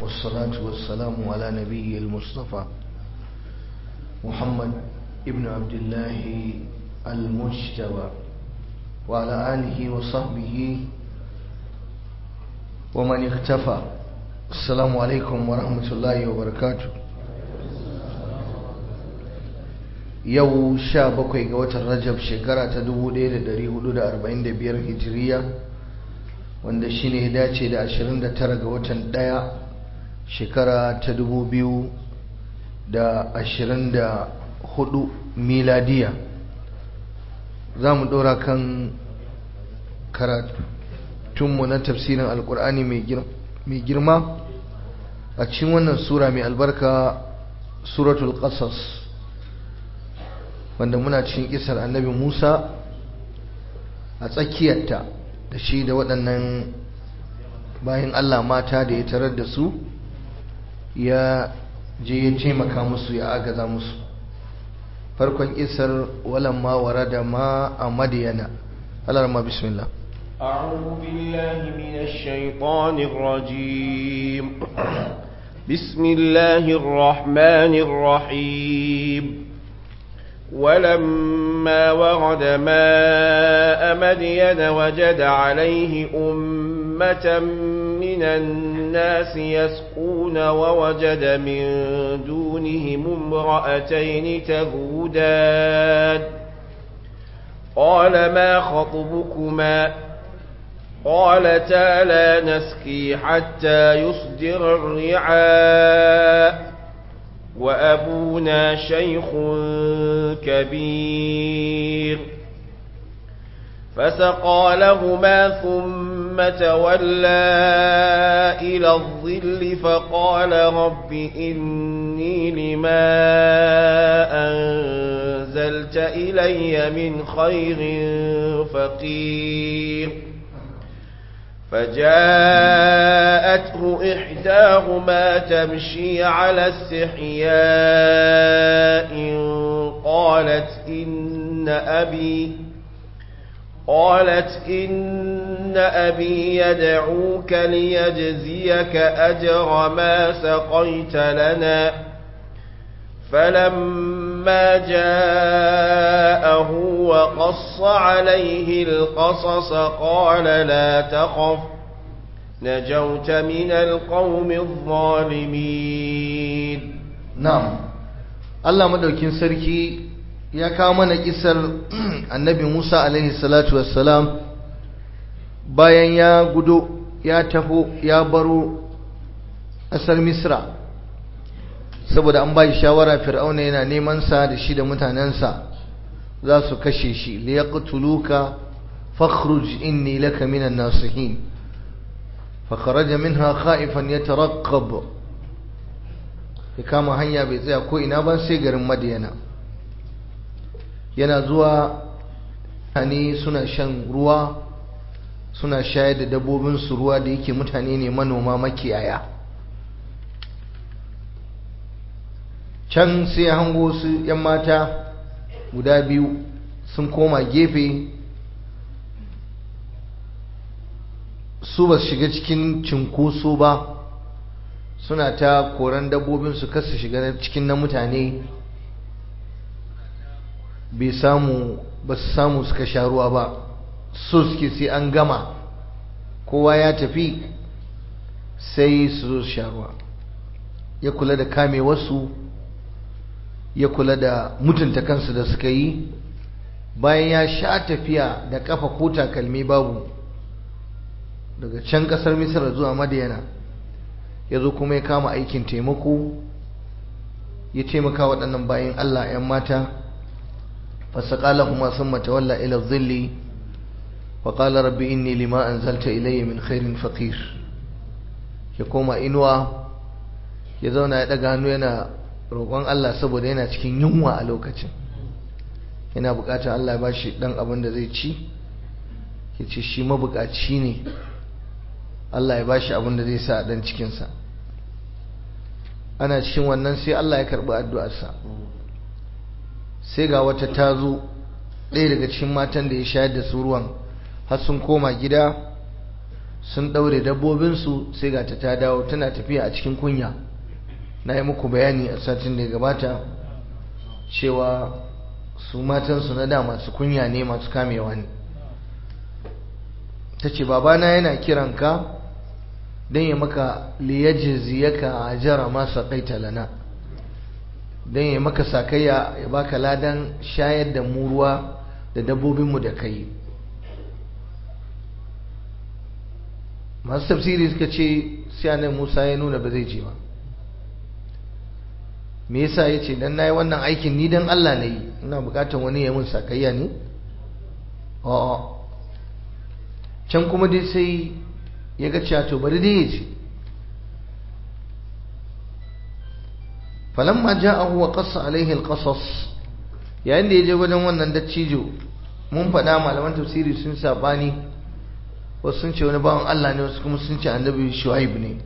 والصلاة والسلام على نبي المصطفى محمد ابن عبد الله المجتبى وعلى آله وصحبه ومن اختفى السلام عليكم ورحمة الله وبركاته yau sha bakwai ga watan rajab shekara ta 1445 hijiriya wanda shi ne dace da 29 ga watan daya shekara ta 2024 miladiya za mu ɗora kan karatunmu na tafsirin alkur'ani mai girma a cikin wannan sura mai albarka suratul qasas wanda muna cikin kisar annabi Musa a tsakiyarta da shi da waɗannan bayan Allah mata da ya tarar da su ya je ya taimaka musu ya agaza musu farkon kisar walamma warada ma a madiyana alarma bismillah أعوذ بالله من الشيطان الرجيم بسم الله الرحمن الرحيم ولما ورد ماء مدين وجد عليه أمة من الناس يسقون ووجد من دونهم امرأتين تذودان قال ما خطبكما قالتا لا نسقي حتى يصدر الرعاء وأبونا شيخ كبير فسقى لهما ثم تولى إلى الظل فقال رب إني لما أنزلت إلي من خير فقير فجاءته إحداهما تمشي على استحياء قالت إن أبي قالت إن أبي يدعوك ليجزيك أجر ما سقيت لنا فلما جاءه وقص عليه القصص قال لا تخف نجوت من القوم الظالمين نعم الله مدوكين سركي ya kawo mana kisar annabi Musa alaihi salatu wassalam bayan ya gudo ya taho ya baro ƙasar Misra saboda an bai shawara fir'auna yana neman sa da shi da mutanensa za su kashe shi liyaqtuluka fakhruj inni laka minan nasihin فخرج منها خائفا يترقب ya kama hanya bai tsaya ko ina ba sai garin madiyana yana zuwa mutane suna shan ruwa suna shayar da dabbobinsu ruwa da yake mutane ne manoma makiyaya can sai hango su 'yan mata guda biyu sun koma gefe su ba su shiga cikin cinkoso ba suna ta koran dabbobinsu kasu shiga cikin na mutane bai samu ba su samu suka sha ruwa ba so suke sai an gama kowa ya tafi sai su zo sha ruwa ya kula da kame wasu ya kula da mutunta kansu da suka yi bayan ya sha tafiya da kafa ko takalmi babu daga can kasar misar zuwa madiyana ya zo kuma ya kama aikin taimako ya taimaka waɗannan bayan allah 'yan mata فسقى لهما ثم تولى إلى الظل وقال رب إني لما أنزلت إلي من خير فقير يقوم إنوا يزونا يدقى hannu yana roƙon Allah saboda yana cikin yunwa a lokacin yana buƙatar Allah ya bashi ɗan abin da zai ci ya ce shi mabuƙaci ne Allah ya bashi abin da zai sa a ɗan cikinsa ana cikin wannan sai Allah ya karɓi addu'arsa sai ga wata ta zo ɗaya daga cikin matan da ya shayar da su ruwan har sun koma gida sun ɗaure dabbobinsu sai ga ta ta dawo tana tafiya a cikin kunya na yi muku bayani a satin da ya gabata cewa su matansu na da masu kunya ne masu kamewa ne ta ce babana yana kiranka don ya maka liyajiziyaka a jara masa kaita lana don ya maka sakayya ya baka ladan shayar da mu ruwa da dabbobinmu da kai masu tafsiri suka ce sai musa ya nuna ba zai je ba me yasa ya ce dan nayi wannan aikin ni dan Allah na yi ina bukatar wani ya mun sakayya ne a'a can kuma dai sai ya ga cewa to bari dai ya ce falamma ja'ahu wa qassa alaihi alqasas yayin da ya je wajen wannan dattijo mun faɗa malaman tafsiri sun sabani wasu sun ce wani bawan Allah ne wasu kuma sun ce annabi Shu'aib ne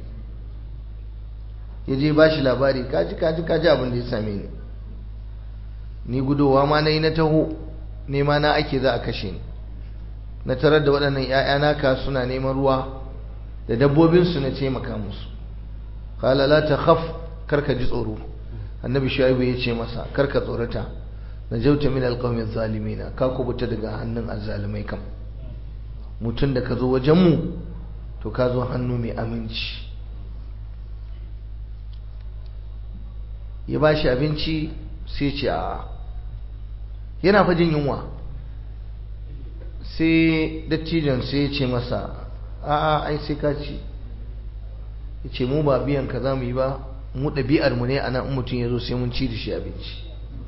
ya je ba shi labari kaji kaji kaji abin da ya same ni ni gudowa ma na yi na taho nema na ake za a kashe ni na tarar da waɗannan ‘ya'ya naka suna neman ruwa da dabbobinsu na taimaka musu kala la ta khaf karka ji tsoro annabi shu'aibu ya ce masa karka tsorata na jauta min alqawmi zalimina ka kubuta daga hannun azzalimai kam mutum da ka zo wajenmu to ka zo hannu mai aminci ya ba shi abinci sai ce a yana fajin yunwa sai dattijan sai ya ce masa a'a ai sai ka ci ya ce mu ba biyan ka za mu yi ba mu ɗabi'ar mu ne a nan mutum ya zo sai mun ci da shi abinci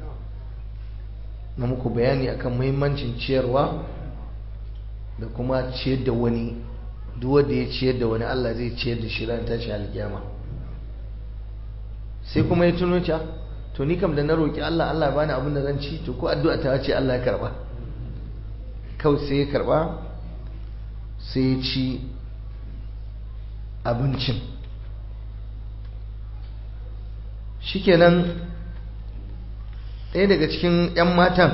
na muku bayani akan muhimmancin ciyarwa da kuma ciyar da wani duk wanda ya ciyar da wani Allah zai ciyar da shi ran tashi alkiyama sai kuma ya tuno ta to ni kam da na roki Allah Allah bani abin da zan ci to ko addu'a ta ce Allah ya karba kawai sai ya karba sai ya ci abincin shikenan ɗaya daga cikin 'yan matan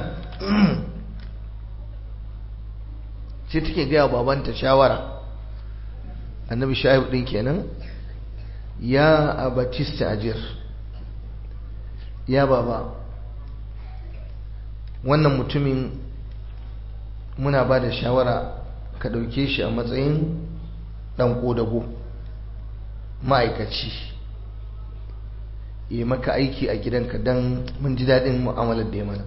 sai take gaya babanta shawara annabi shaibu ɗin kenan ya abatista ajir ya baba wannan mutumin muna ba da shawara ka ɗauke shi a matsayin ɗan ƙodago ma'aikaci yi maka aiki a gidanka don mun ji daɗin mu'amalar da ya mana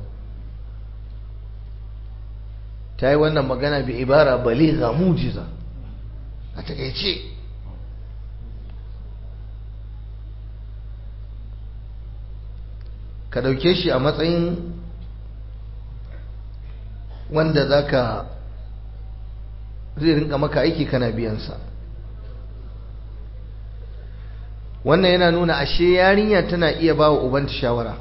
ta yi wannan magana bi ibara baliga mujiza a takaice ka ɗauke shi a matsayin wanda za ka zai rinka maka aiki kana biyansa wannan yana nuna ashe yarinya tana iya ba wa ubanta shawara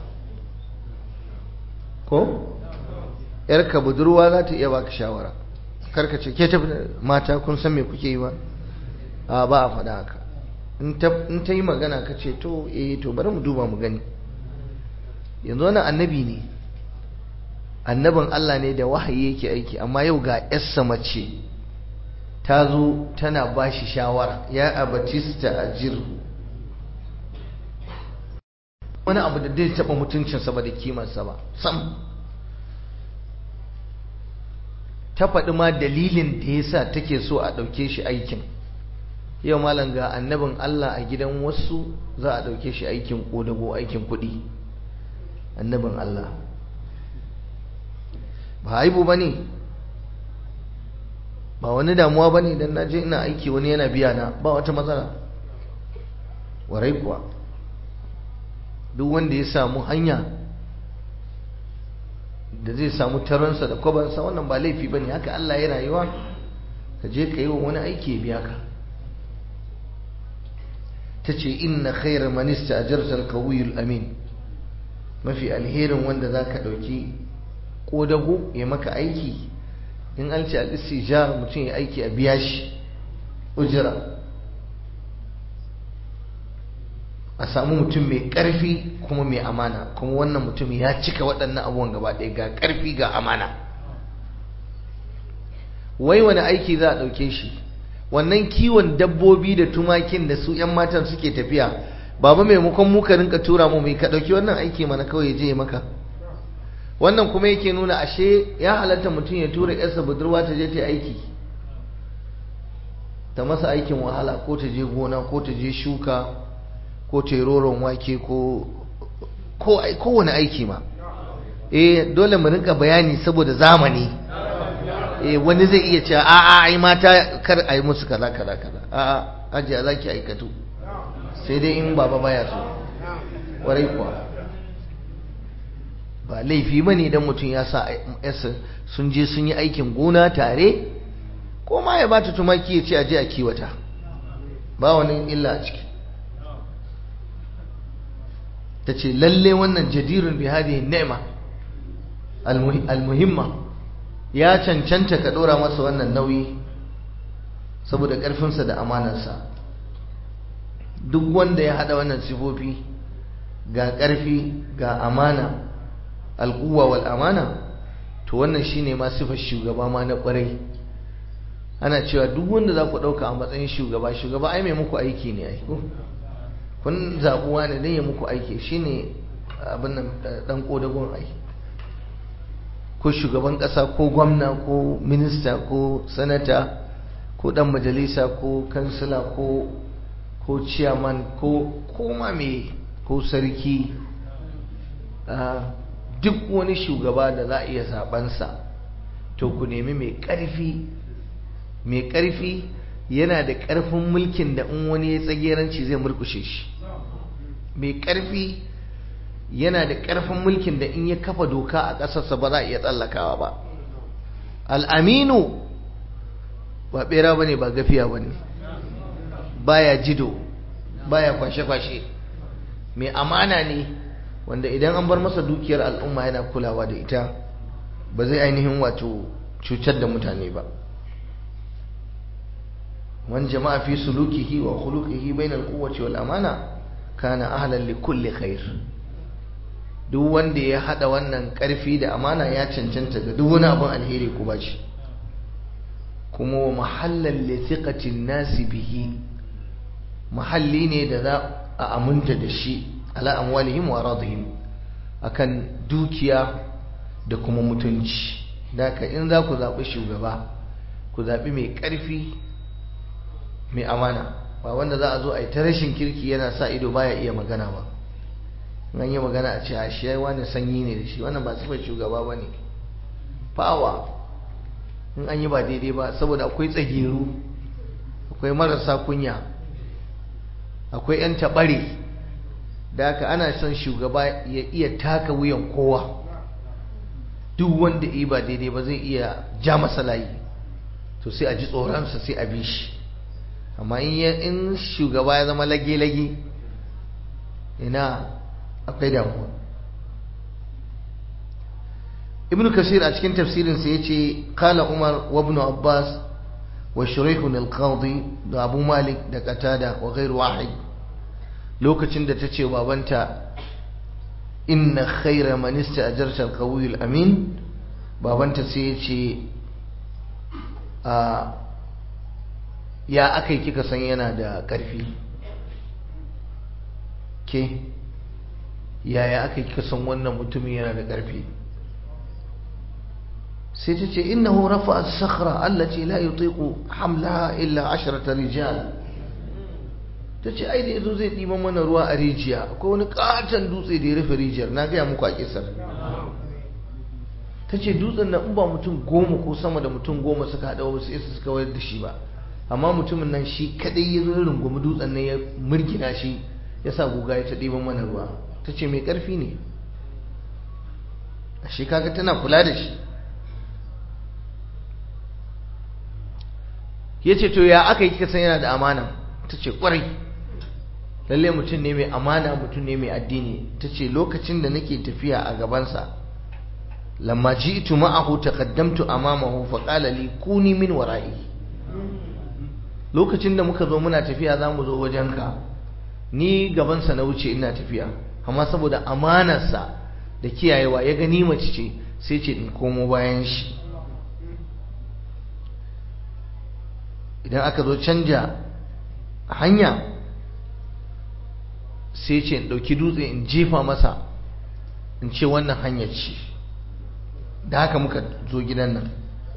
ko? yarka budurwa za ta iya baka shawara karka ce ke tafi mata kun san me kuke yi ba a ba a faɗa haka in ta yi magana ka ce to eh to bari mu duba mu gani yanzu wani annabi ne annabin Allah ne da wahayi yake aiki amma yau ga yarsa mace ta zo tana ba shi shawara ya abatista a jirhu wani abu da zai taɓa mutuncinsa ba da kimarsa ba sam ta faɗi ma dalilin da ya sa take so a ɗauke shi aikin yau malam ga annabin Allah a gidan wasu za a ɗauke shi aikin ƙodago aikin kuɗi annabin Allah ba haibu ba ne ba wani damuwa ba ne don na je ina aiki wani yana biya na ba wata matsala warai kuwa duk wanda ya samu hanya da zai samu taronsa da kwabansa wannan ba laifi ba ne haka Allah ya rayuwa ka je ka yi wa wani aiki ya biya ka ta ce inna khairar manista a jarsar kawuyul amin mafi alherin wanda za ka ɗauki ƙodago ya maka aiki in an ce al'istijar mutum ya aiki a biya shi ujira a samu mutum mai ƙarfi kuma mai amana kuma wannan mutum ya cika waɗannan abubuwan gaba ɗaya ga ƙarfi ga amana wai wani aiki za a ɗauke shi wannan kiwon dabbobi da tumakin da su 'yan matan suke tafiya baba maimakon mu ka rinka tura mu mai ka ɗauki wannan aiki mana kawai je maka wannan kuma yake nuna ashe ya halatta mutum ya tura yarsa budurwa ta je ta aiki ta masa aikin wahala ko ta je gona ko ta je shuka ko ta yi roron wake ko kowane aiki ma eh dole mu rinka bayani saboda zamani eh wani zai iya cewa a'a ai mata kar a yi musu kaza kaza kaza a'a ajiya za ki aikatu sai dai in baba baya so warai kuwa ba laifi ba ne don mutum ya sa yasa sun je sun yi aikin gona tare ko ma ya bata tumaki ya ce aje a kiwata ba wani illa a ciki ta ce lalle wannan jadirun bi hadihi ni'ma almuhimma ya cancanta ka dora masa wannan nauyi saboda karfinsa da amanarsa duk wanda ya hada wannan sifofi ga karfi ga amana alquwa wal amana to wannan shine ma sifar shugaba ma na kwarai ana cewa duk wanda za ku dauka a matsayin shugaba shugaba ai mai muku aiki ne ai kun zabuwa ne dan ya muku aiki shine abin nan dan kodagon aiki ko shugaban ƙasa ko gwamna ko minista ko sanata ko ɗan majalisa ko kansila ko ko ciyaman ko koma me ko sarki duk wani shugaba da za a iya zabansa to ku nemi mai ƙarfi mai ƙarfi yana da ƙarfin mulkin da in wani ya tsageranci zai murkushe shi mai ƙarfi yana da ƙarfin mulkin da in ya kafa doka a ƙasarsa ba za a iya tsallakawa ba al'aminu ba ɓera ba ne ba gafiya ba ne baya jido baya kwashe-kwashe mai amana ne wanda idan an bar masa dukiyar al'umma yana kulawa da ita ba zai ainihin wato cutar da mutane ba wani jama'a fi sulukihi wa khuluqihi bainal quwwati wal amana kana ahlan li kulli khair duk wanda ya hada wannan karfi da amana ya cancanta ga duk wani abin alheri ku bashi kuma wa mahallan li thiqatin nasi bihi mahalli ne da za a aminta da shi ala amwalihim wa radihim akan dukiya da kuma mutunci daka in za ku zaɓi shugaba ku zaɓi mai ƙarfi mai amana ba wanda za a zo a yi ta rashin kirki yana sa ido baya iya magana ba an yi magana a ce a shi wani sanyi ne da shi wannan ba sifar shugaba ba ne fawa in an yi ba daidai ba saboda akwai tsageru akwai marasa kunya akwai 'yan taɓare da haka ana son shugaba ya iya taka wuyan kowa duk wanda yi ba daidai ba zai iya ja masa layi to sai a ji tsoronsa sai a bi shi amma in shugaba ya zama lage-lage ina akwai damuwa ibn kasir a cikin tafsirinsa ya ce kala umar wa ibn abbas wa shuraihun al-qadi da abu malik da qatada wa ghairu wahid lokacin da ta ce babanta inna khaira man ista'jarta al-qawi al-amin babanta sai ya ce a ya akai kika san yana da ƙarfi ke yaya akai kika san wannan mutumin yana da ƙarfi sai ta ce innahu rafa as-sakhra allati la yutiqu hamlaha illa ashrata rijal ta ce ai da yazo zai ɗiban mana ruwa a rijiya akwai wani katon dutse da ya rufe rijiyar na gaya muku a kisar ta ce dutsen na in ba mutum goma ko sama da mutum goma suka haɗa wasu isa suka wayar da shi ba amma mutumin nan shi kadai ya zo rungumi dutsen nan ya murgina shi ya sa guga ya ta ɗiban mana ruwa ta ce mai ƙarfi ne a shi kaga tana kula da shi ya ce to ya aka yi kika san yana da amana ta ce ƙwarai lalle mutum ne mai amana mutum ne mai addini ta ce lokacin da nake tafiya a gabansa lamma ji'tu ma'ahu taqaddamtu amamahu fa qala li kuni min wara'i lokacin da muka zo muna tafiya za mu zo wajenka ni gabansa na wuce ina tafiya amma saboda amanarsa da kiyayewa ya gani mace ce sai ce in komo bayan shi idan aka zo canja hanya sai ce in ɗauki dutse in jefa masa in ce wannan hanyar ce da haka muka zo gidan nan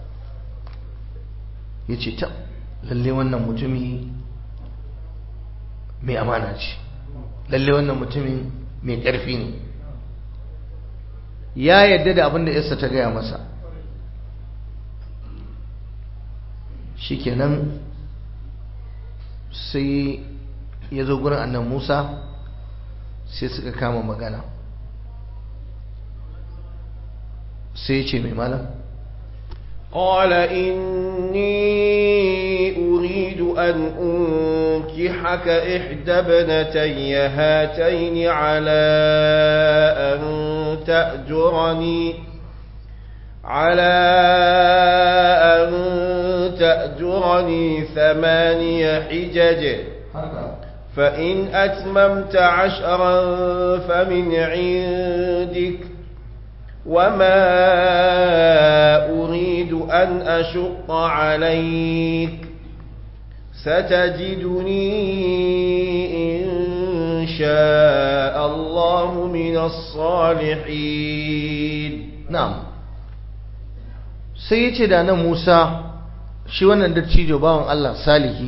ya ce ta lalle wannan mutumi mai amana ce lalle wannan mutumin mai ƙarfi ne ya yadda da abin da yarsa ta gaya masa shikenan sai ya zo gurin annan musa sai suka kama magana sai ce mai malam قال إني أريد أن أنكحك إحدى ابنتي هاتين على أن تأجرني على أن تأجرني ثماني حجج فإن أتممت عشرا فمن عندك وما أريد أن أشق عليك ستجدني إن شاء الله من الصالحين na'am sai ya ce da nan Musa shi wannan dattijo bawan Allah salihi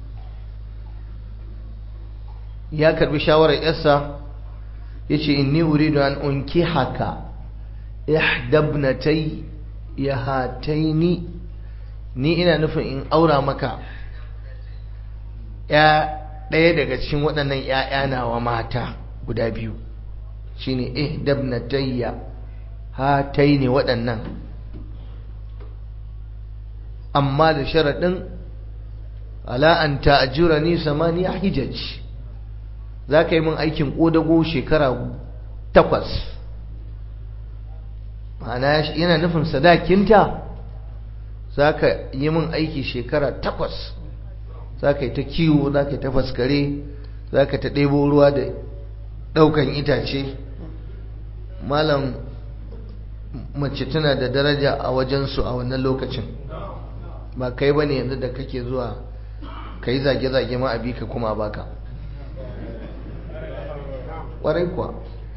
ya karbi shawarar yarsa ya ce inni uridu an unki haka ihdabnatai ya hataini ni ina nufin in aura maka ya ɗaya daga cikin waɗannan ‘ya'ya nawa mata guda biyu shine ihdabnatayya hatai ne waɗannan amma da sharaɗin ala'an ta'ajura ni samaniya hijaj za ka yi min aikin ƙodago shekara takwas ma'ana yana nufin sadakinta za ka yi min aiki shekara takwas za ka yi ta kiwo za ka yi ta faskare za ka ta ɗebo ruwa da ɗaukan itace malam mace tana da daraja a wajensu a wannan lokacin ba kai ba ne yanzu da kake zuwa ka yi zage-zage ma abi ka kuma baka ƙwarai kuwa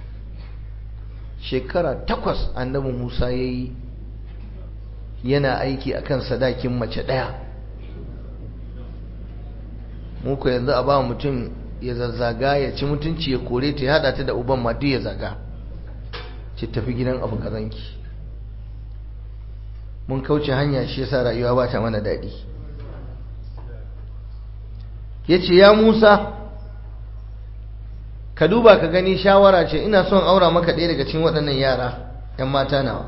shekara takwas annabi musa ya yi yana aiki akan sadakin mace ɗaya muku yanzu a ba mutum ya zazzaga ya ci mutunci ya kore ta ya haɗa ta da uban ma duk ya zaga ce tafi gidan abu kazanki mun kauce hanya shi yasa rayuwa ba ta mana daɗi ya ce ya musa ka duba ka gani shawara ce ina son aura maka ɗaya daga cikin waɗannan yara 'yan mata nawa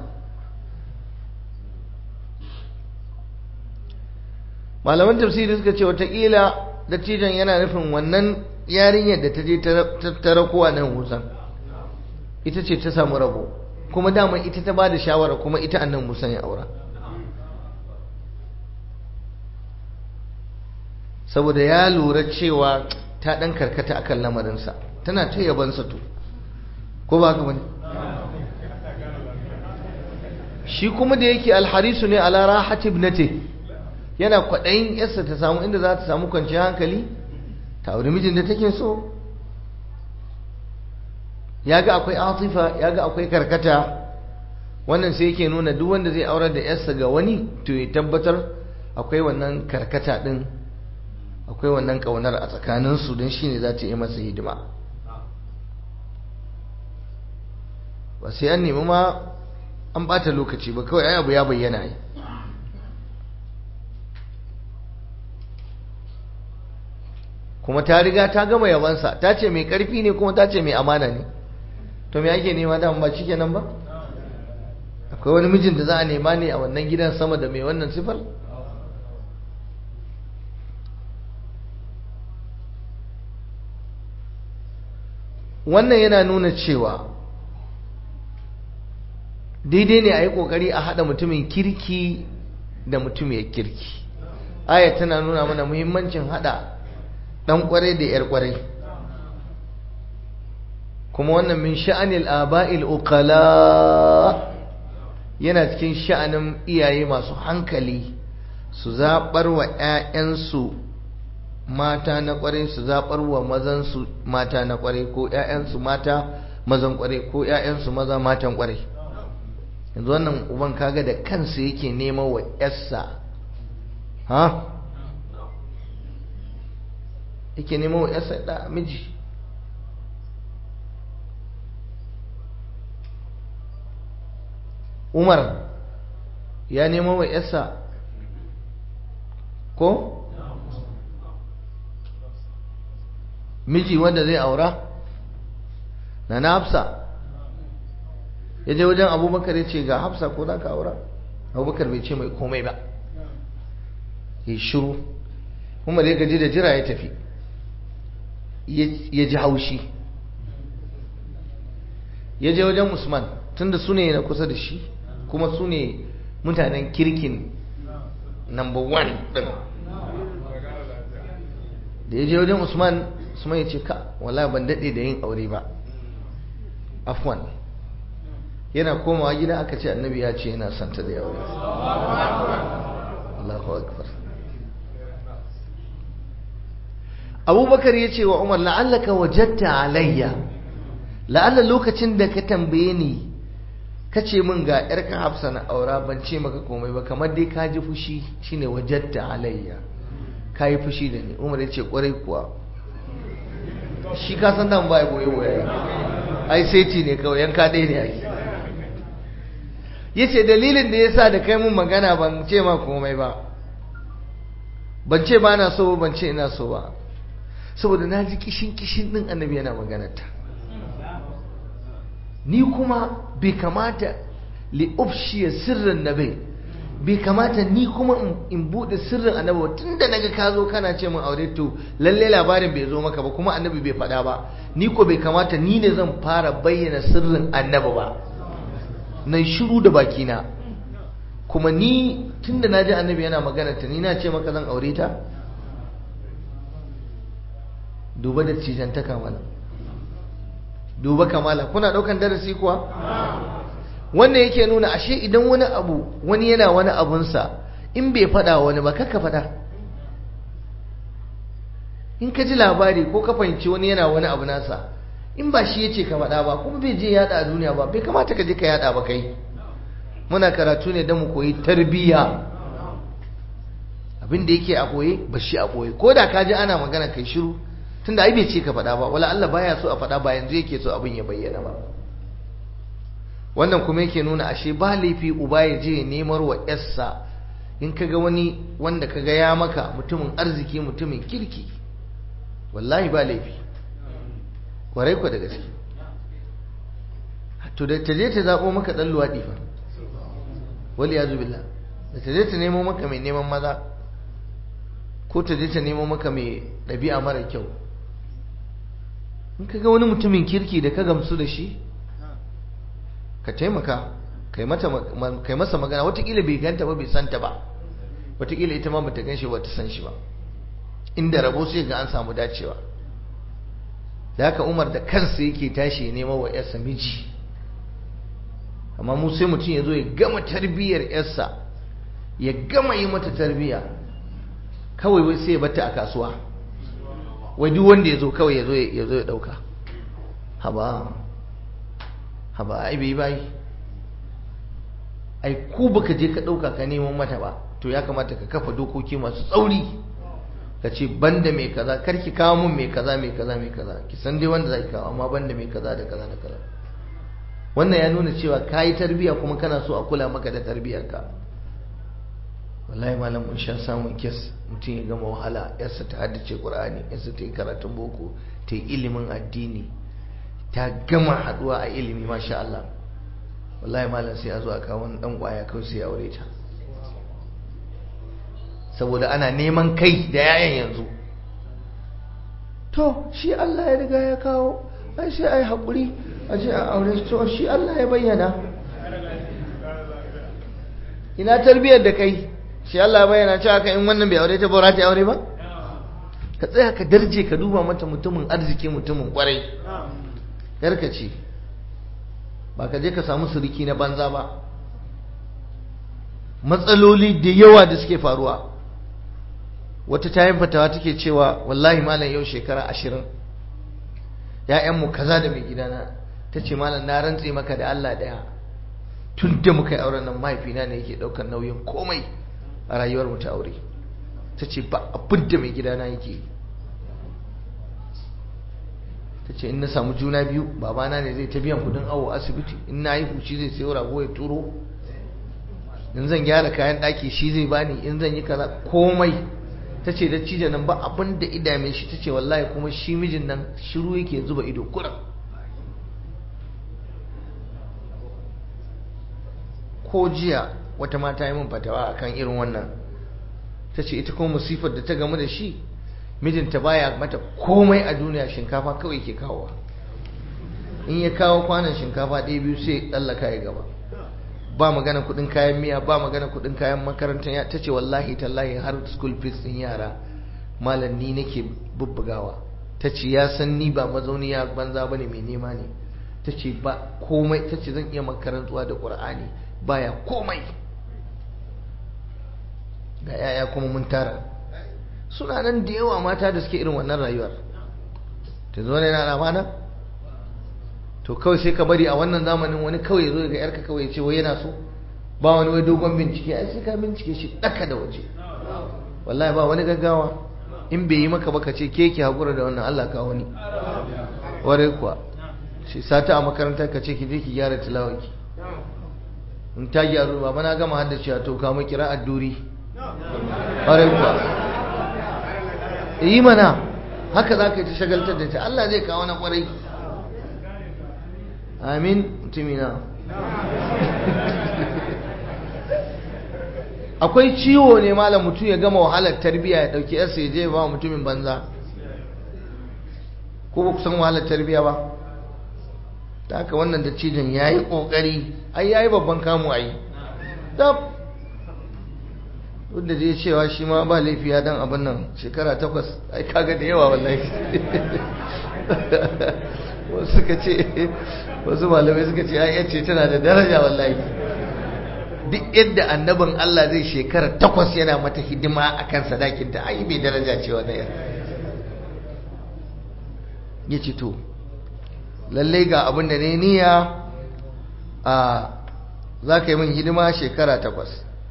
malaman tafsiri suka ce watakila dattijan yana nufin wannan yarinyar da ta je ta rakowa nan musan ita ce ta samu rabo kuma dama ita ta ba da shawara kuma ita annan musan ya aura saboda ya lura cewa ta ɗan karkata akan lamarinsa tana ta yabansa to ko ba haka bane shi kuma da yake alharisu ne ala rahati ibnati yana kwaɗayin yarsa ta samu inda za ta samu kwanciyar hankali ta auri mijin da take so ya ga akwai atifa ya ga akwai karkata wannan sai yake nuna duk wanda zai aurar da yarsa ga wani to ya tabbatar akwai wannan karkata din akwai wannan kaunar a tsakaninsu don shi ne za ta yi masa hidima ba sai an nemi ma an bata lokaci ba kawai ai abu ya bayyana yi kuma ta riga ta gama yabansa ta ce mai karfi ne kuma ta ce mai amana ne to me ake nema da ba nan ba akwai wani mijin da za a nema ne a wannan gidan sama da mai wannan sifar wannan yana nuna cewa daidai ne a yi ƙoƙari a haɗa mutumin kirki da mutumiyar kirki aya tana nuna mana muhimmancin haɗa ɗan ƙwarai da 'yar ƙwarai kuma wannan min sha'anil aba'il uqala yana cikin sha'anin iyaye masu hankali su zaɓar wa 'ya'yansu mata na ƙwarai su zaɓar wa mazansu mata na ƙwarai ko 'ya'yansu mata mazan ƙwarai ko 'ya'yansu maza matan ƙwarai yanzu wannan uban kaga da kansa yake neman wa 'yarsa ha yake neman wa 'yarsa da miji umar ya nemo wa yasa ko miji wanda zai aura na na hafsa ya je wajen abubakar ya ce ga hafsa ko za ka aura abubakar bai ce mai komai ba ya shiru kuma da ya gaji da jira ya tafi ya ji haushi ya je wajen usman tunda su ne na kusa da shi kuma su ne mutanen kirkin number one ɗin da ya je wajen usman usman ya ce ka wala ban daɗe da yin aure ba afwan yana komawa gida aka ce annabi ya ce yana santa da aure Allahu akbar abubakar ya ce wa umar la'allaka wajatta alayya la'alla lokacin da ka tambaye ni ka ce min ga yarka hafsa na aura ban ce maka komai ba kamar dai ka ji fushi shine wajatta alayya ka yi fushi da ni umar ya ce kwarai kuwa shi ka san dan ba ya boye boye ai sai ci ne kawai yanka ɗaya ne ake ya ce dalilin da ya sa da kai mun magana ban ce ma komai ba ban ce ba na so ban ce ina so ba saboda na ji kishin kishin ɗin annabi yana maganarta ni kuma bai kamata li ufshiya sirrin nabi bai kamata ni kuma in bude sirrin annabi ba tunda naga ka zo kana ce min aure to lalle labarin bai zo maka ba kuma annabi bai faɗa ba ni ko bai kamata ni ne zan fara bayyana sirrin annabi ba na shiru da bakina kuma ni tunda naji annabi yana magana ta ni na ce maka zan aure ta duba da cijantaka mana duba kamala kuna daukan darasi kuwa wannan yake nuna ashe idan wani abu wani yana wani abunsa in bai fada wani ba kaka fada in ka ji labari ko ka fahimci wani yana wani abu nasa in ba shi yace ka fada ba kuma bai je yada a duniya ba bai kamata ka je ka yada ba kai muna karatu ne don mu koyi tarbiyya abin da yake a koye ba shi a koye ko da ka ji ana magana kai shiru tunda ai bai ce ka faɗa ba wala Allah baya so a faɗa ba yanzu yake so abin ya bayyana ba wannan kuma yake nuna ashe ba laifi uba ya je nemar wa yarsa in kaga wani wanda kaga ya maka mutumin arziki mutumin kirki wallahi ba laifi kwarai ku da gaske to da ta je ta zaɓo maka ɗan luwaɗi fa wali ya billah da ta je ta nemo maka mai neman maza ko ta je ta nemo maka mai ɗabi'a mara kyau in ka ga wani mutumin kirki da ka gamsu da shi ka taimaka kai masa magana watakila bai ganta ba bai santa ba watakila ita ma bata gan shi ba ta san shi ba inda rabo sai ga an samu dacewa da haka umar da kansa yake tashi ya nema wa yarsa miji amma mu sai mutum ya zo ya gama tarbiyyar yarsa ya gama yi mata tarbiyya kawai wai sai ya bata a kasuwa wai duk wanda ya zo kawai ya zo ya dauka haba haba ai bai bai ai ku baka je ka dauka ka neman mata ba to ya kamata ka kafa dokoki masu tsauri ka ce banda mai kaza kar ki kawo mun mai kaza mai kaza mai kaza ki san dai wanda zaki kawo amma banda mai kaza da kaza da kaza wannan ya nuna cewa kayi tarbiya kuma kana so a kula maka da tarbiyarka wallahi malam mun sha samun kes mutum ya gama wahala yarsa ta haddace qur'ani yarsa ta yi karatun boko ta yi ilimin addini ta gama haduwa a ilimi masha Allah wallahi malam sai a zo a kawo wani dan kwaya kawai sai ya aure ta saboda ana neman kai da yayan yanzu to shi Allah ya riga ya kawo ai sai ai hakuri a je a aure to shi Allah ya bayyana ina tarbiyar da kai shi Allah ya bayyana cewa ka in wannan bai aure ta ba ta aure ba ka tsaya ka darje ka duba mata mutumin arziki mutumin kwarai yarka ce ba ka je ka samu suriki na banza ba matsaloli da yawa da suke faruwa wata tayin fatawa take cewa wallahi malam yau shekara ashirin ‘ya'yanmu kaza da mai gidana ta ce malam na rantse maka da Allah ɗaya tun da muka yi auren nan mahaifina ne yake ɗaukar nauyin komai a rayuwar mu ta aure ta ce ba abin da mai gidana yake yi ta ce in na samu juna biyu babana ne zai ta biyan kudin awo asibiti in na yi huci zai sayo rago ya turo in zan gyara kayan ɗaki shi zai bani in zan yi kaza komai ta ce da cije nan ba abin da idame shi ta ce wallahi kuma shi mijin nan shiru yake zuba ido kuran ko jiya wata mata yi min fatawa akan irin wannan ta ce ita kuma musifar da ta gamu da shi mijinta baya mata komai a duniya shinkafa kawai ke kawowa in ya kawo kwanan shinkafa ɗaya biyu sai tsallaka ya gaba ba magana kudin kayan miya ba magana kudin kayan makarantar ya ta ce wallahi tallahi har school fees din yara malam ni nake bubbugawa ta ce ya san ni ba mazauniya banza ba ne mai nema ne ta ce ba komai ta ce zan iya makarantuwa da ƙur'ani baya komai ga yaya kuma mun tara suna nan da yawa mata da suke irin wannan rayuwar ta zo ne na ramana to kawai sai ka bari a wannan zamanin wani kawai zo ga yarka kawai ce wai yana so ba wani wai dogon bincike ai sai ka bincike shi daka da waje wallahi ba wani gaggawa in bai yi maka baka ce ke ki hakura da wannan Allah ka wani ware kuwa shi sata a makarantar ka ce ki je ki gyara tilawaki in ta gyaru ba na gama haddace to ka mu kira adduri ware kuwa yi mana haka za ka yi ta shagaltar da ta Allah zai kawo na kwarai amin mutumina akwai ciwo ne malam mutum ya gama wahalar tarbiyya ya dauki yarsa ya je ba mutumin banza ko ba kusan wahalar tarbiyya ba ta haka wannan da cijin ya yi ƙoƙari ai ya yi babban kamu a yi duk da zai cewa shi ma ba laifi ya dan abin nan shekara takwas ai kaga da yawa wallahi wasu suka ce wasu malamai suka ce ai ce tana da daraja wallahi duk yadda annabin Allah zai shekara takwas yana mata hidima akan sadakinta ai bai daraja ce wannan yar ya ce to lallai ga abin da ne niyya a za ka yi min hidima shekara takwas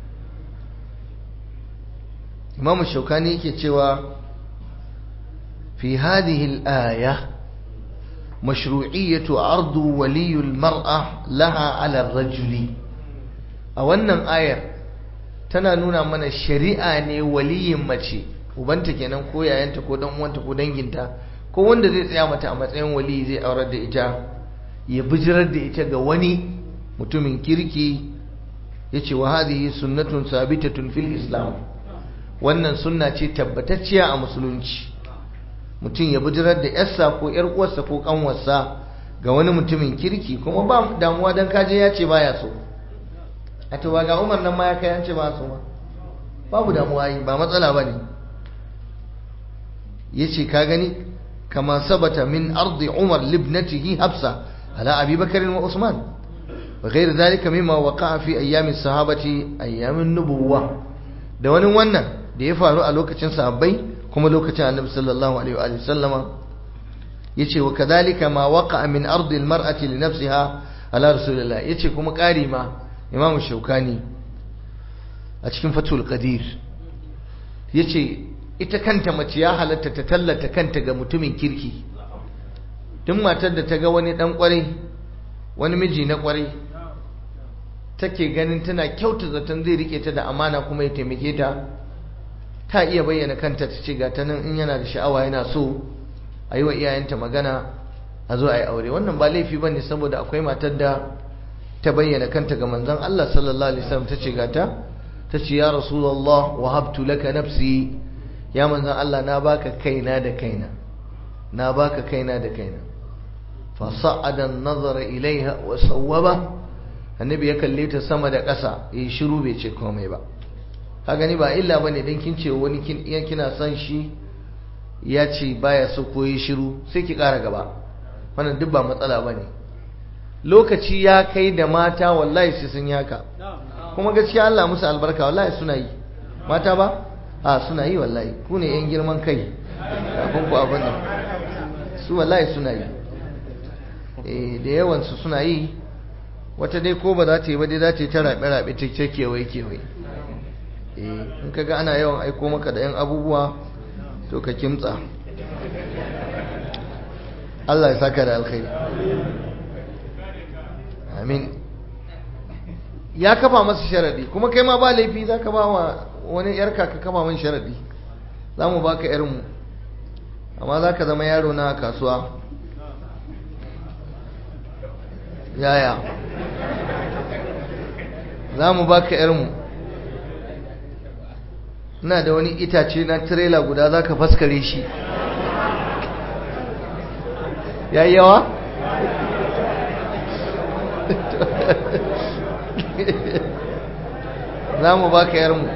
imam shaukani yake cewa fi hadhihi al-aya mashru'iyyatu ardu waliy al-mar'a laha 'ala ar-rajuli a wannan ayar tana nuna mana shari'a ne waliyin mace ubanta kenan ko yayanta ko dan uwanta ko danginta ko wanda zai tsaya mata a matsayin wali zai aurar da ita ya bijirar da ita ga wani mutumin kirki yace wa hadhihi sunnatun sabitatun fil islam wannan sunna ce tabbatacciya a musulunci mutum ya bijirar da yarsa ko yar uwarsa ko kanwarsa ga wani mutumin kirki kuma ba damuwa dan kaje ya ce baya so a to ga Umar nan ma ya kai an ce ba so ma babu damuwa yi ba matsala bane yace ka gani kama sabata min ardi Umar libnatihi Hafsa ala Abi Bakr wa Usman وغير ذلك مما وقع في أيام الصحابة أيام النبوة da wani wannan da ya faru a lokacin sahabbai kuma lokacin annabi sallallahu alaihi wa sallama yace wa kadhalika ma waqa'a min ardi almar'ati li nafsiha ala rasulillah yace kuma ƙari ma imamu shaukani a cikin fatul qadir yace ita kanta mace ya halatta ta tallata kanta ga mutumin kirki tun matar da ta ga wani dan kwarai wani miji na kwarai take ganin tana kyauta zaton zai rike ta da amana kuma ya taimake ta ta iya bayyana kanta ta ce ga ta nan in yana da sha'awa yana so a yi wa iyayenta magana a zo a yi aure wannan ba laifi ba ne saboda akwai matar da ta bayyana kanta ga manzon Allah sallallahu alaihi wasallam ta ce ga ta ta ce ya rasulullah wahabtu laka nafsi ya manzon Allah na baka kaina da kaina na baka kaina da kaina fa sa'ada an-nazara ilaiha wa sawwaba annabi ya kalle ta sama da ƙasa ya yi shiru bai ce komai ba ka gani ba illa bane dan kin ce wani kin kina son shi ya ce baya so ko yi shiru sai ki ƙara gaba wannan duk ba matsala bane lokaci ya kai da mata wallahi sai sun yaka kuma gaskiya Allah musu albarka wallahi suna yi mata ba a suna yi wallahi ku ne yan girman kai kafin ku abin nan su wallahi suna yi eh da yawan su suna yi wata dai ko ba za ta yi ba dai za ta yi ta rabe rabe ta ce kewaye kewaye eh in kaga ana yawan aiko maka da yan abubuwa to ka kimtsa Allah ya saka da alkhairi amin ya kafa masa sharadi kuma kai ma ba laifi za ka ba wa wani yarka ka kafa min sharadi za mu baka yarmu amma za ka zama yaro na kasuwa yaya za mu baka yarmu ina da wani itace na tirela guda za ka faskare shi ya yi yawa? za mu ba ka yarmu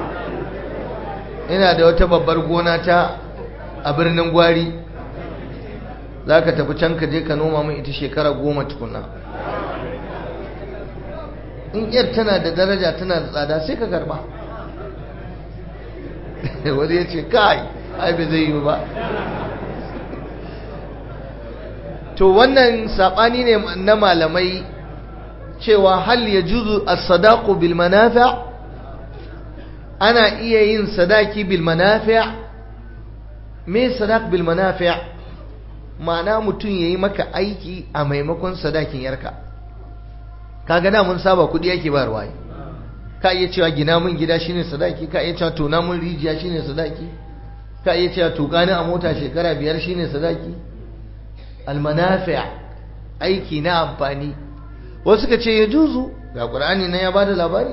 ina da wata babbar gona ta a birnin gwari za ka tafi can ka je ka noma min ita shekara goma tukuna in yar tana da daraja tana da tsada sai ka karba wani ya ce kai ai bai zai yi ba to wannan saɓani ne na malamai cewa hal ya juzu as-sadaqu bil manafi' ana iya yin sadaki bil manafi' me sadaq bil manafi' ma'ana mutum yayi maka aiki a maimakon sadakin yarka kaga da mun saba kudi yake ba ruwaye ka iya cewa gina mun gida shine sadaki ka iya cewa tona mun rijiya shine sadaki ka iya cewa tuka ni a mota shekara biyar shine sadaki al manafi' aiki na amfani wasu suka ce ya juzu ga ƙur'ani na ya bada labari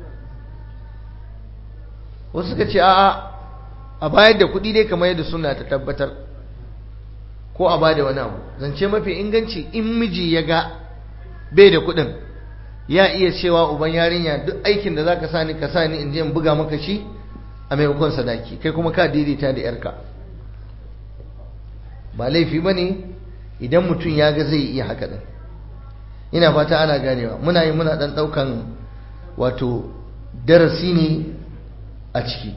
wasu suka ce a'a a bayar da kuɗi dai kamar yadda suna ta tabbatar ko a bada wani abu zance mafi inganci in miji ya ga bai da kuɗin ya iya cewa uban yarinya duk aikin da zaka sani ka sani in je in buga maka shi a maimakon sadaki kai kuma ka daidaita da yarka ba laifi bane idan mutum ya ga zai iya haka din ina fata ana ganewa muna yi muna dan daukan wato darasi ne a ciki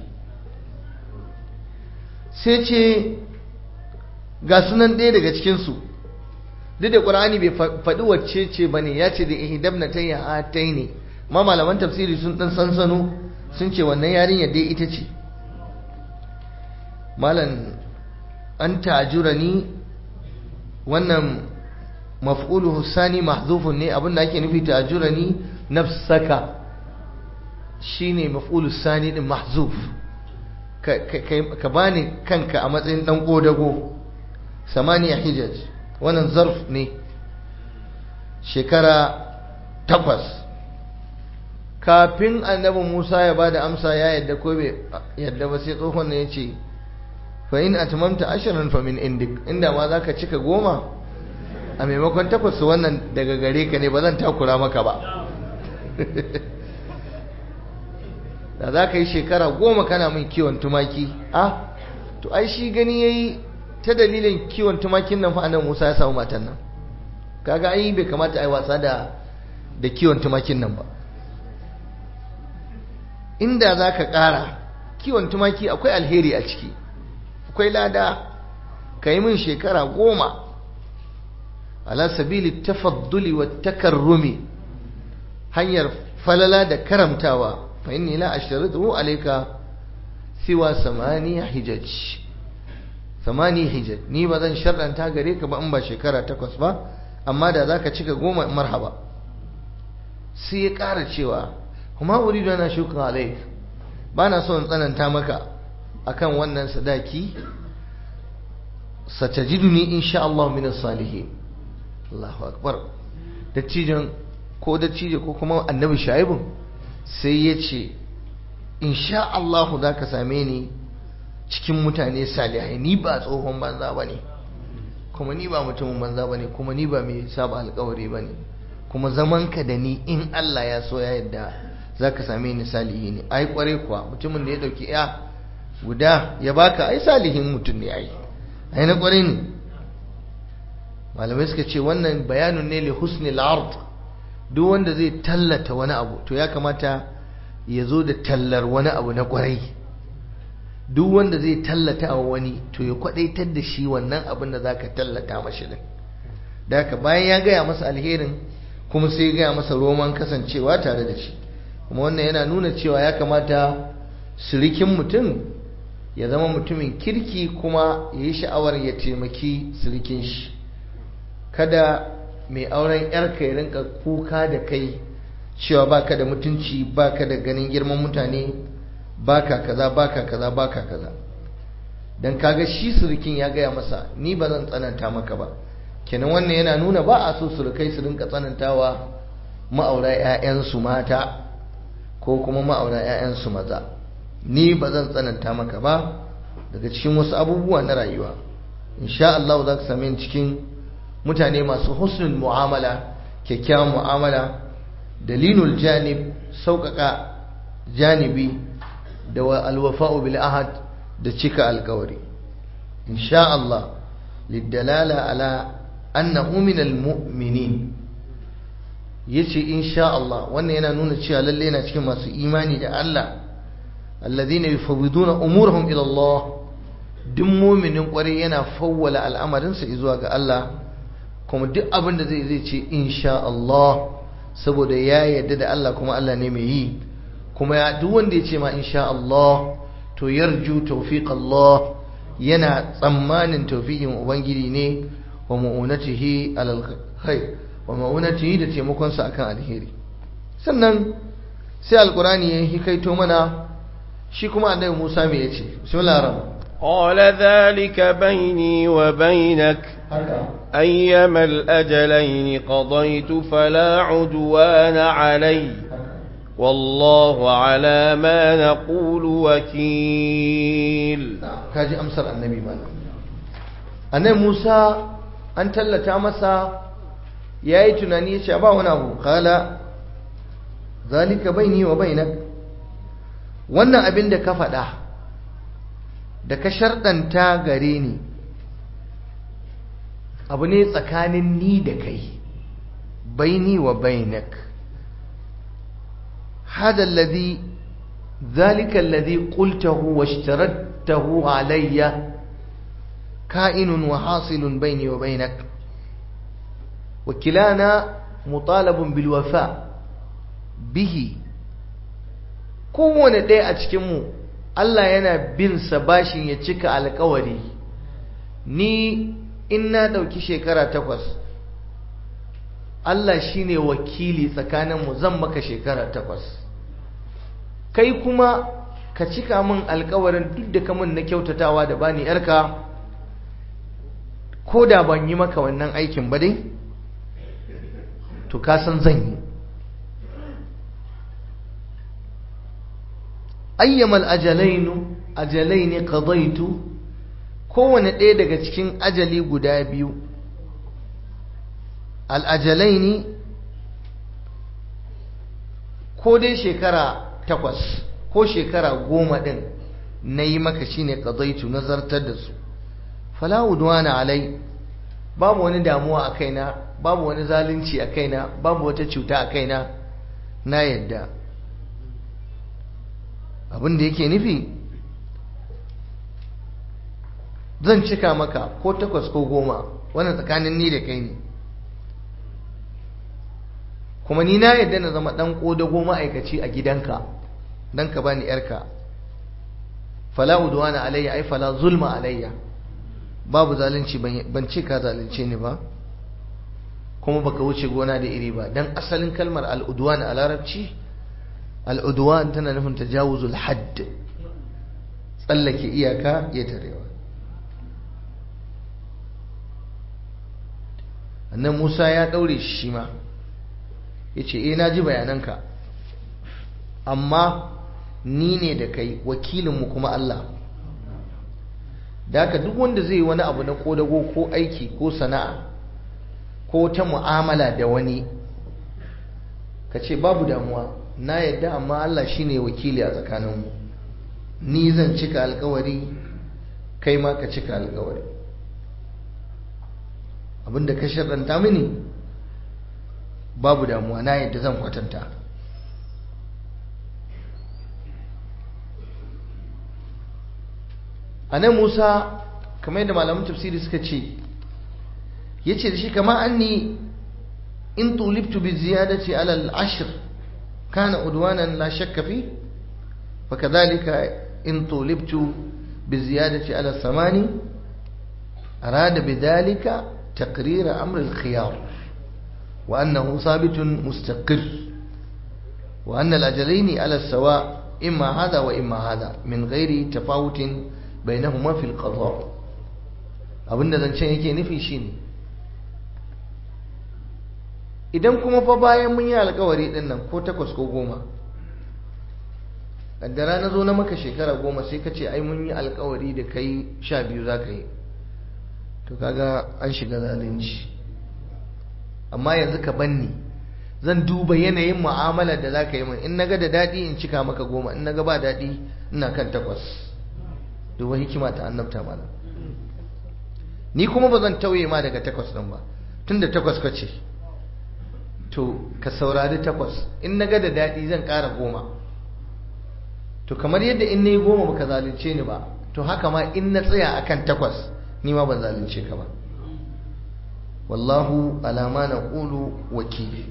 sai ce ga sunan ɗaya daga cikinsu duk da ƙur'ani bai faɗi wacce ce ba ne ya ce da ihidab na tayya a tai ne ma malaman tafsiri sun ɗan sansano sun ce wannan yarinyar dai ita ce malam an ta'ajura ni wannan maf'uluhu sani mahzufun ne abinda ake nufi ta'ajurani nafsaka shine maf'ulu sani din mahzuf ka bani kanka a matsayin dan kodago samaniya hijaj wannan zarf ne shekara takwas kafin annabi Musa ya bada amsa ya yadda ko bai yadda ba sai tsohon ne ya ce fa in atmamta ashran fa min indik inda ma zaka cika goma a maimakon takwas wannan daga gare ka ne ba zan takura maka ba da za ka yi shekara goma kana min kiwon tumaki a to ai shi gani ya yi ta dalilin kiwon tumakin nan fa'anan musa ya samu matan nan kaga ai bai kamata a yi wasa da da kiwon tumakin nan ba inda za ka ƙara kiwon tumaki akwai alheri a ciki akwai lada ka yi min shekara goma ala sabili tafadduli wa takarrumi hanyar falala da karamtawa fa inni la ashtaritu alayka siwa samaniya hijaj samani hijaj ni ba zan sharɗanta gare ka ba in ba shekara takwas ba amma da zaka cika goma marhaba sai ya ƙara cewa kuma uridu ana shuka alaik ba na so in tsananta maka akan wannan sadaki satajiduni insha Allah min as-salihin Allahu akbar dattijan ko dattijo ko kuma annabi shaibun sai ya ce insha Allah za ka same ni cikin mutane salihai ni ba tsohon banza ba ne kuma ni ba mutumin banza ba ne kuma ni ba mai saba alkawari ba ne kuma zamanka da ni in Allah ya so ya yadda za ka same ni salihi ne ai kware kuwa mutumin da ya dauki ya guda ya baka ai salihin mutum ne ai ai na kware ne malamai suka ce wannan bayanun ne li husnil ard duk wanda zai tallata wani abu to ya kamata ya zo da tallar wani abu na kwarai duk wanda zai tallata wa wani to ya kwadaitar da shi wannan abin da zaka tallata mashi din da haka bayan ya gaya masa alherin kuma sai ya gaya masa roman kasancewa tare da shi kuma wannan yana nuna cewa ya kamata sirikin mutum ya zama mutumin kirki kuma ya yi sha'awar ya taimaki sirikin shi kada mai auren yarka ya rinka kuka da kai cewa baka da mutunci baka da ganin girman mutane baka kaza baka kaza baka kaza dan kaga shi surukin ya gaya masa ni ba zan tsananta maka ba kenan wannan yana nuna ba a so surukai su rinka tsanantawa ma'aura 'ya'yansu mata ko kuma ma'aura 'ya'yansu maza ni ba zan tsananta maka ba daga cikin wasu abubuwa na rayuwa insha Allah za ka same cikin mutane masu husnul mu'amala kyakkyawan mu'amala dalilul janib sauƙaƙa janibi da alwafa'u bil ahad da cika alkawari insha Allah lidalala ala annahu minal mu'minin yace insha Allah wannan yana nuna cewa lalle yana cikin masu imani da Allah alladhina yufawwiduna umurahum ila Allah duk mu'minin kwarai yana fawwala al'amarinsa zuwa ga Allah kuma duk abin da zai zai ce insha Allah saboda ya yarda da Allah kuma Allah ne mai yi kuma ya duk wanda ya ce ma insha Allah to yarju tawfiq Allah yana tsammanin tawfiqin ubangiji ne wa mu'unatihi alal khair wa mu'unatihi da taimakon sa akan alheri sannan sai alqurani ya hikaito mana shi kuma annabi Musa me yace bismillahir rahmanir قال ذلك بيني وبينك أيما الأجلين قضيت فلا عدوان علي والله على ما نقول وكيل kaji amsar annabi malam annabi Musa an tallata masa yayi tunani yace ba wani abu kala zalika baini wa bainak wannan abin da ka faɗa da ka sharɗanta gare ni abu ne tsakanin ni da kai baini wa bainak hada alladhi ذلك الذي قلته واشترطته علي كائن وحاصل بيني وبينك وكلانا مطالب بالوفاء به kowane ɗaya a cikinmu Allah yana bin sa bashin ya cika alkawari ni in na ɗauki shekara takwas Allah shine wakili tsakaninmu zan maka shekara takwas kai kuma ka cika min alkawarin duk da kamun na kyautatawa da bani yarka ko da ban yi maka wannan aikin ba dai to ka san zan yi ayyamal ajalainu ajalaini qadaitu kowane ɗaya daga cikin ajali guda biyu al-ajalaini ko dai shekara takwas ko shekara goma ɗin na yi maka shi ne ƙazaitu na zartar da su falawudwana alai babu wani damuwa a kaina babu wani zalunci a kaina babu wata cuta a kaina na yadda abin da yake nufi zan cika maka ko takwas ko goma wannan tsakanin ni da kai ne kuma ni na yadda na zama ɗan ƙodago ma'aikaci a gidanka don ka bani yarka fala udwana alayya ai fala zulma alayya babu zalunci ban ce ka zalunce ni ba kuma baka wuce gona da iri ba dan asalin kalmar al'udwan a larabci al'udwan tana nufin tajawuzul hadd tsallake iyaka ya tarewa annan Musa ya daure shi ma yace eh na ji bayananka amma ni ne da kai wakilinmu kuma Allah da haka duk wanda zai wani abu na kodago ko aiki ko sana'a ko ta mu'amala da wani ka ce babu damuwa na yadda amma Allah shine wakili a tsakaninmu ni zan cika alkawari kai ma ka cika alkawari abinda ka sharɗanta mini babu damuwa na yadda zan kwatanta a nan musa kamar yadda malamin tafsiri suka ce ya ce da shi kama an ni in tulibtu bi ziyadati alal ashir kana udwanan la shakka fi fa kadhalika in tulibtu bi ziyadati ala samani arada bidhalika taqrir amr al khiyar wa annahu thabitun mustaqir wa anna al ajalaini ala sawa imma hadha wa imma hadha min ghairi tafawutin bainahuma fil qada abinda zancen yake nufi shine idan kuma fa bayan mun yi alkawari din nan ko takwas ko goma kaddara na zo na maka shekara goma sai ka ce ai mun yi alkawari da kai sha biyu za ka yi to kaga an shiga zalunci amma yanzu ka banni zan duba yanayin mu'amalar da za ka yi min in naga da daɗi in cika maka goma in naga ba daɗi ina kan takwas duba hikima ta annabta malam ni kuma ba zan tauye ma daga takwas ɗin ba tun da takwas ka ce to ka saurari takwas in na ga da daɗi zan ƙara goma to kamar yadda in na yi goma baka zalunce ni ba to haka ma in na tsaya akan takwas ni ma ban zalunce ka ba wallahu alama na ƙulu wakili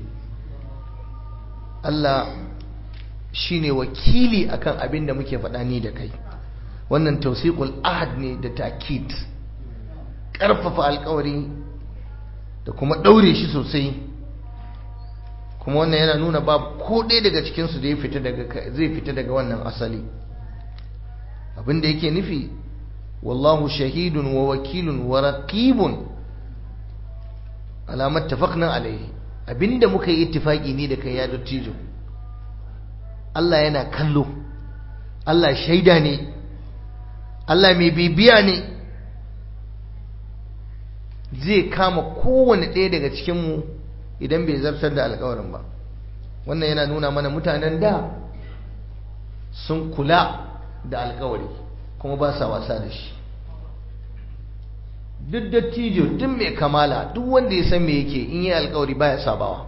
Allah shine wakili akan abin da muke faɗa ni da kai wannan tausiqul ahad ne da takid ƙarfafa alkawari da kuma ɗaure shi sosai kuma wannan yana nuna babu ko ɗaya daga cikinsu da zai fita daga wannan asali abin da yake nufi wallahu shahidun wa wakilun wa raqibun alamat tafaqna alaihi abinda muka yi ittifaki ni da kai ya dattijo Allah yana kallo Allah shaida ne Allah mai bibiya ne zai kama kowane ɗaya daga cikinmu idan bai zartar da alkawarin ba wannan yana nuna mana mutanen da sun kula da alkawari kuma ba sa wasa da shi duk dattijo duk mai kamala duk wanda ya san me yake in yi alkawari baya sabawa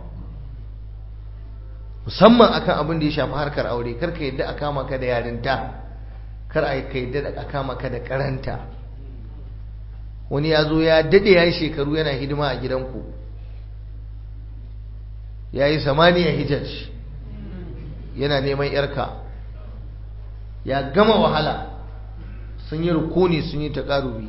musamman akan abin da ya shafi harkar aure kar ka yadda a kama ka da yarinta kar a ka yadda a kama ka da karanta wani ya zo ya dade ya yi shekaru yana hidima a gidanku ya yi samaniya hijaj yana neman yarka ya gama wahala sun yi rukuni sun yi taƙarubi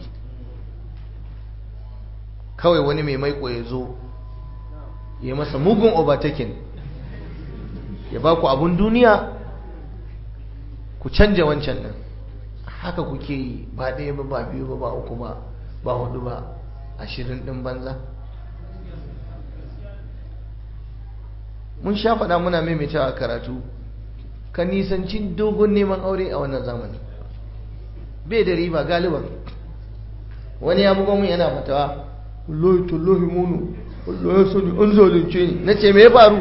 kawai wani mai maiko ya zo ya masa mugun overtaking ya ba ku abun duniya ku canja wancan nan haka kuke yi ba ɗaya ba ba biyu ba ba uku ba ba hudu ba ashirin ɗin banza mun sha faɗa muna maimaitawa karatu ka nisanci dogon neman aure a wannan zamani bai da riba galiban wani ya buga mun yana fatawa wallahi tallahi munu wallahi sani an zalunce ni na ce me ya faru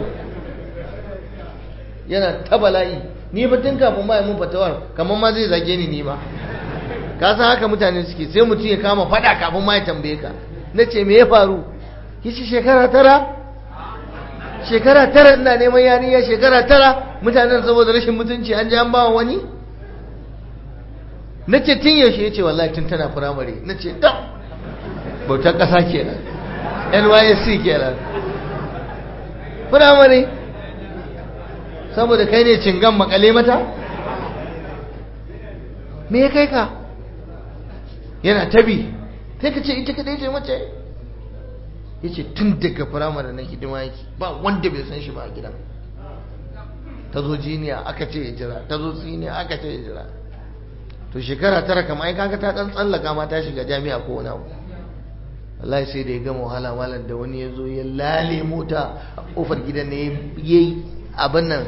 yana ta bala'i ni ba tun kafin ma mun fatawar kamar ma zai zage ni ni ma ka san haka mutane suke sai mutum ya kama fada kafin ma ya tambaye ka na ce me ya faru yace shekara tara shekara tara ina neman yarinya shekara tara mutanen saboda rashin mutunci an ji an ba wani na ce tun yaushe ya ce wallahi tun tana firamare na ce dam bautar ƙasa kenan nysc kenan firamare saboda kai ne cingan makale mata me ya kai ka yana tabi sai ka ce ita kadai ce mace ya ce tun daga firamare na hidima yake ba wanda bai san shi ba a gidan ta zo jiniya aka ce ya jira ta zo siniya aka ce ya jira to shekara tara kama ai kaga ta dan tsallaka ma ta shiga jami'a ko wani abu wallahi sai da ya gama wahala malam da wani ya zo ya lale mota a kofar gidan ne ya yi abin nan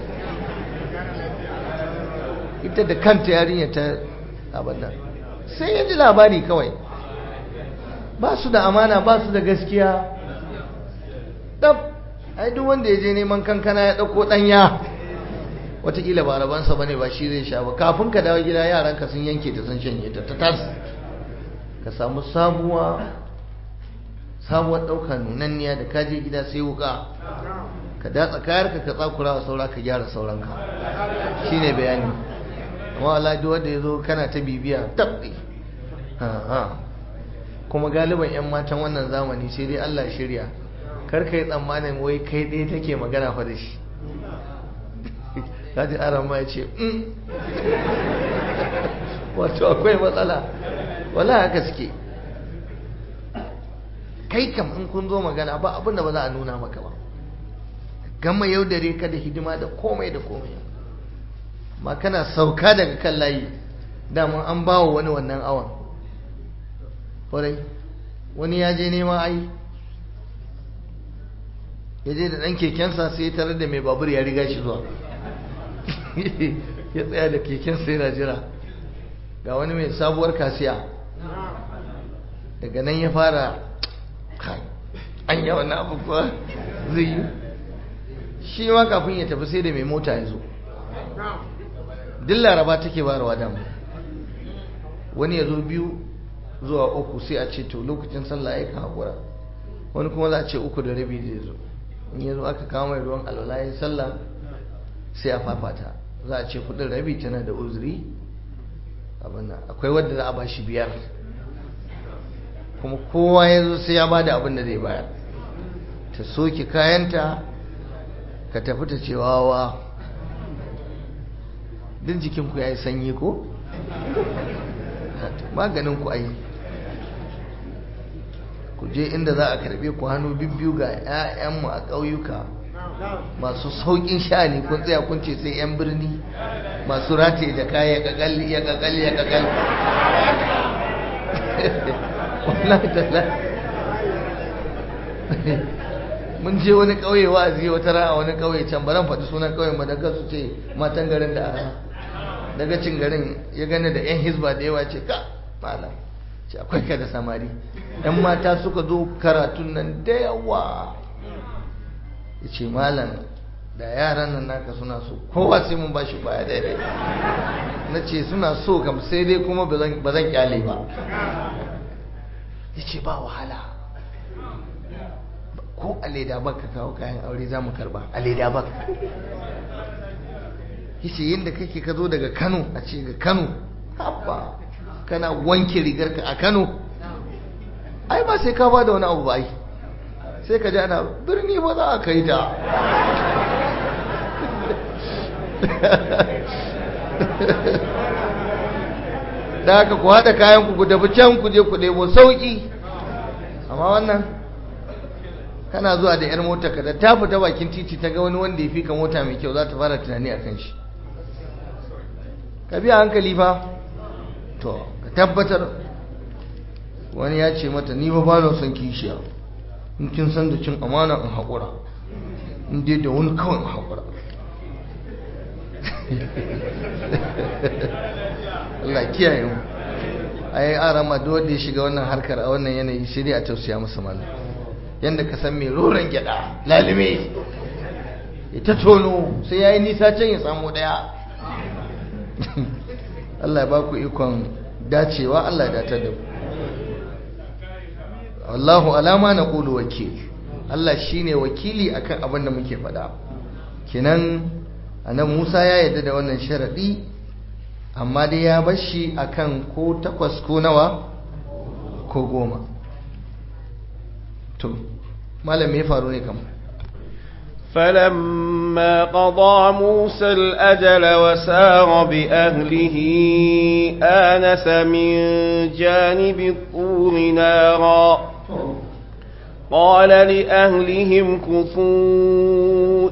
ita da kanta yarinya ta abin nan sai ya ji labari kawai ba su da amana ba su da gaskiya dab ai duk wanda ya je neman kankana ya ɗauko ɗanya watakila ba rabansa bane ba shi zai sha ba kafin ka dawo gida yaranka sun yanke ta sun shanye ta ta tas ka samu sabuwa sabuwar ɗauka nunanniya da kaje gida sai wuka ka datsa kayarka ka tsakura wa saura ka gyara sauranka shine bayani amma Allah duk wanda ya zo kana ta bibiya tabbi kuma galiban 'yan matan wannan zamani sai dai Allah shirya kar ka yi tsammanin wai kai ɗaya take magana fa da shi kaji aran ma ya ce wato akwai matsala wala haka suke kai kam in kun zo magana ba abinda ba za a nuna maka ba gama yaudare ka da hidima da komai da komai ma kana sauka daga kan layi daman an ba wa wani wannan awon kwarai wani ya je nema ai ya je da ɗan kekensa sai ya tarar da mai babur ya riga shi zuwa ya tsaya da kekensa yana jira ga wani mai sabuwar kasiya daga nan ya fara kai an yi wannan abu kuwa zai yi shi ma kafin ya tafi sai da mai mota ya zo duk laraba take barawa dama wani ya zo biyu zuwa uku sai a ce to lokacin sallah ya ka haƙura wani kuma za a ce uku da rabi zai zo in ya zo aka kawo mai ruwan alwala ya sallah sai a fafata za a ce kudin rabi tana da uzuri abin akwai wadda za a ba shi biyar kuma kowa ya zo sai ya ba da abin da zai bayar ta soke kayanta ka tafi ta ce wawa din jikinku ya yi sanyi ko? maganin ku ai ku je inda za a karbe ku hannu bibbiyu ga 'ya'yanmu a ƙauyuka masu sauƙin sha'ani kun tsaya kun ce sai 'yan birni masu rataye da kaya ya kakal ya kakal ya kakal wallahi tallahi mun je wani ƙauye wa'azi wata ra'a wani ƙauye can baran faɗi sunan ƙauyen ba daga su ce matan garin da ara daga cin garin ya gane da 'yan hizba da yawa ce ka malam ce akwai ka da samari 'yan mata suka zo karatun nan da yawa ya ce malam da yaran nan naka suna so kowa sai mun bashi baya daidai na ce suna so kam sai dai kuma ba zan kyale ba ya ce ba wahala ko a leda bak ka kawo kayan aure za mu karba a leda bak ya ce yadda kake ka zo daga kano a ce ga kano haɓa kana wanke rigarka a kano ai ba sai ka ba da wani abu ba ai sai ka ji ana birni ba za a kai ta da haka ku haɗa kayan ku tafi can ku je ku ɗebo sauƙi amma wannan kana zuwa da 'yar mota ka da ta fita bakin titi ta ga wani wanda ya fi ka mota mai kyau za ta fara tunani a kan shi ka biya hankali fa to ka tabbatar wani ya ce mata ni ba ba na son kishiya in kin san da cin amana in haƙura in dai da wani kawai in haƙura Allah kiyaye mu a yi arama duk wanda ya shiga wannan harkar a wannan yanayi sai dai a tausaya masa malam yadda ka san mai roron gyada lalime ya ta tono sai ya yi nisa can ya samu daya Allah ya baku ikon dacewa Allah ya datar da ku Allahu alama na ƙulu wakil Allah shi ne wakili akan abin da muke faɗa kinan anan Musa ya yarda da wannan sharaɗi amma dai ya bashi akan ko takwas ko nawa ko goma to malam me faru ne kam فلما قضى موسى الأجل وسار بأهله آنس من جانب الطور نارا قال لأهلهم كثوا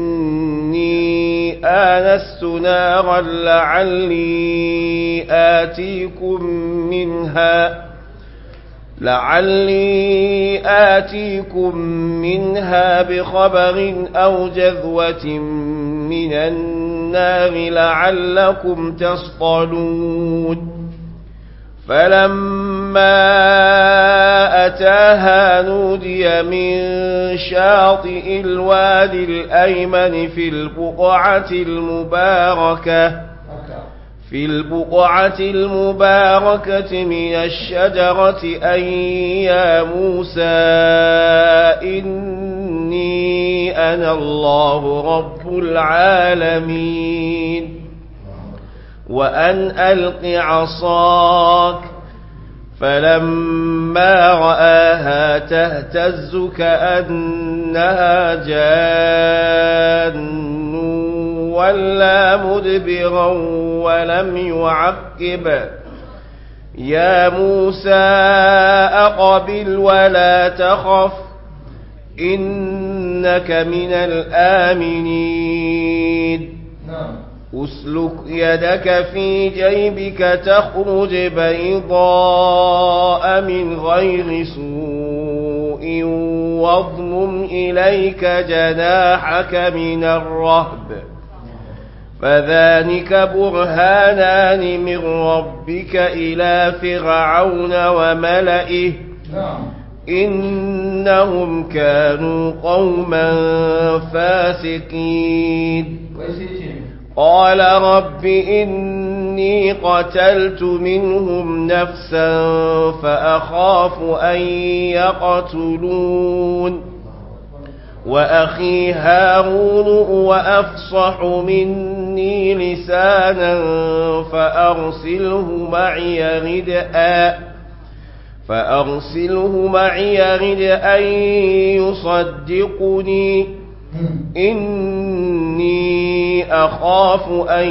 إني آنست نارا لعلي آتيكم منها لعلي آتيكم منها بخبر أو جذوة من النار لعلكم تصطلون فلما أتاها نودي من شاطئ الوادي الأيمن في البقعة المباركة في البقعة المباركة من الشجرة أن يا موسى إني سبحان الله رب العالمين وأن ألق عصاك فلما رآها تهتز كأنها جان ولا مدبرا ولم يعقب يا موسى أقبل ولا تخف إنك من الآمنين أسلك يدك في جيبك تخرج بيضاء من غير سوء واضمم إليك جناحك من الرهب فذلك برهانان من ربك إلى فرعون وملئه إنهم كانوا قوما فاسقين قال رب إني قتلت منهم نفسا فأخاف أن يقتلون وأخي هارون وأفصح مني لسانا فأرسله معي ردءا فأرسله معي ردءا يصدقني إني أخاف أن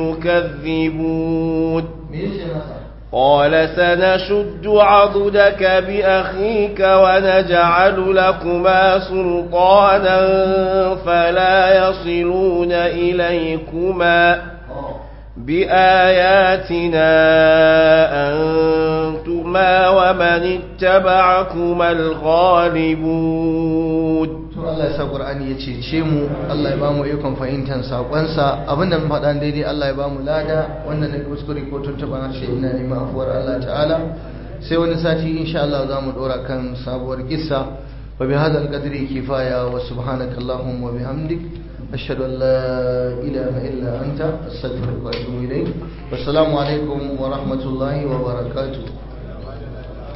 يكذبون قال سنشد عضدك بأخيك ونجعل لكما سلطانا فلا يصلون إليكما بآياتنا أنتما ومن اتبعكما الغالبون Allah ya sa Qur'ani ya cece mu Allah ya bamu ikon fahimtar sakonsa abinda mun faɗa daidai Allah ya bamu lada wannan ne kuskure ko tuntuban harshe ina neman afuwar Allah ta'ala sai wani sati insha Allah za mu dora kan sabuwar kissa wa bi hadal qadri kifaya wa subhanaka allahumma wa bihamdik ashhadu an la ilaha illa anta astaghfiruka wa atubu ilayk wassalamu alaikum wa rahmatullahi wa barakatuh